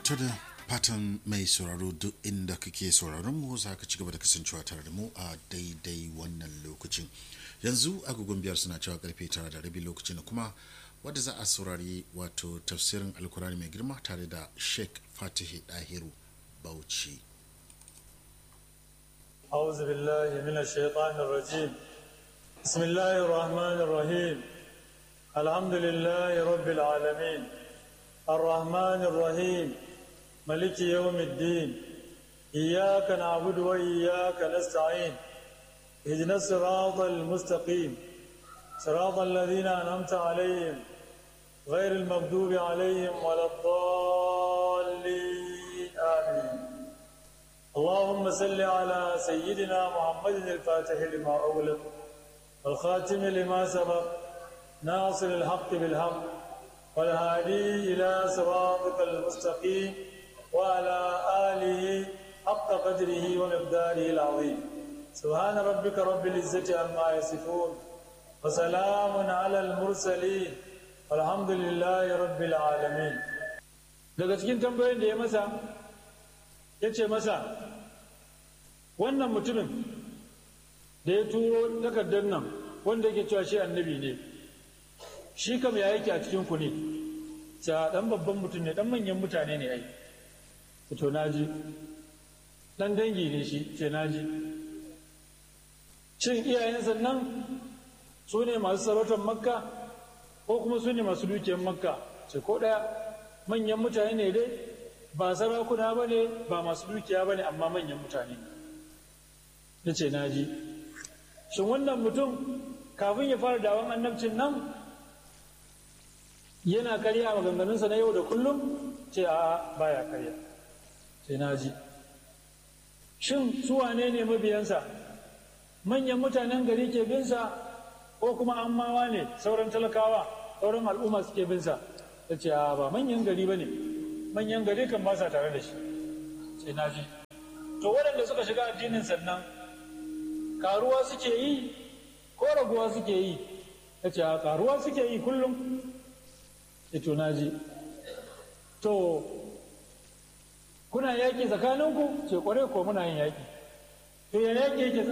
ta da fatan mai sauraro duk inda kake sauraron mu za ka ci gaba da kasancewa tare da mu a daidai wannan lokacin yanzu agogon biyar suna cewa karfe tara da rabi lokacin da kuma wadda za a saurari wato tafsirin alkurani mai girma tare da sheikh fatihi dahiru bauchi أعوذ بالله من الشيطان الرجيم بسم الله الرحمن الرحيم الحمد لله رب العالمين الرحمن الرحيم ملك يوم الدين إياك نعبد وإياك نستعين اهدنا الصراط المستقيم صراط الذين أنعمت عليهم غير المغضوب عليهم ولا الضالين آمين اللهم صل على سيدنا محمد الفاتح لما أغلق والخاتم لما سبق ناصر الحق بالحق والهادي إلى صراطك المستقيم وعلى آله حق قدره ومقداره العظيم سبحان ربك رب العزة عما يصفون وسلام على المرسلين والحمد لله رب العالمين daga cikin tambayoyin da ya masa ya ce masa wannan mutumin da ya turo takardar nan wanda yake cewa shi annabi ne shi kam ya yake a cikin ku ne ta dan babban mutum ne dan manyan mutane ne ai to naji dan dangi ne shi ce naji shin iyayensa nan su ne masu sarautar makka ko kuma su ne masu dukiyar makka ce ko ɗaya manyan mutane ne dai ba sarakuna ba ne ba masu dukiya ba ne amma manyan mutane ya ce naji shin wannan mutum kafin ya fara dawon annabcin nan yana karya maganganunsa na yau da kullum ce a baya karya ce naji shin su wane ne mabiyansa manyan mutanen gari ke binsa ko kuma an mawa ne sauran talakawa sauran al'umma suke binsa ta ce a ba manyan gari ba ne manyan gari kan ba sa tare da shi sai na ji to waɗanda suka shiga addinin sannan karuwa suke yi ko raguwa suke yi ta ce a karuwa suke yi kullum to na ji to kuna yaƙi tsakaninku ce kware ko muna yin yaƙi to ya yaƙi yake